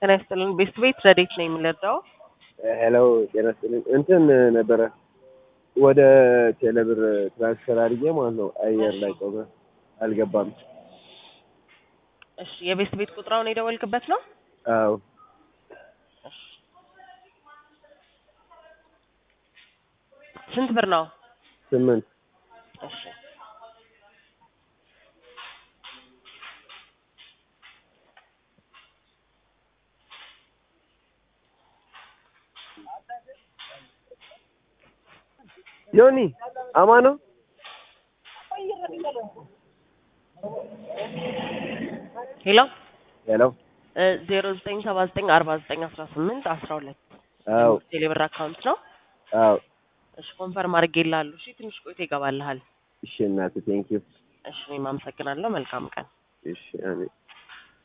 ጤና ይስጥልን። ቤስት ቤት ረዴት ነው የምንረዳው? ሄሎ ጤና ይስጥልኝ። እንትን ነበረ ወደ ቴሌብር ትራንስፈር አድርጌ ማለት ነው። አየር ላይ ቆመ፣ አልገባም። እሺ የቤስት ቤት ቁጥራውን የደወልክበት ነው? አዎ ስንት ብር ነው? ስምንት እሺ ዮኒ አማ ነው። ሄሎ ሄሎ ዜሮ ዘጠኝ ሰባ ዘጠኝ አርባ ዘጠኝ አስራ ስምንት አስራ ሁለት አዎ ቴሌብር አካውንት ነው። አዎ እሺ ኮንፈርም አድርጌልሃለሁ። እሺ ትንሽ ቆይቶ ይገባልሃል። እሺ እናቴ ቴንኪዩ። እሺ እኔም አመሰግናለሁ። መልካም ቀን። እሺ አሜን።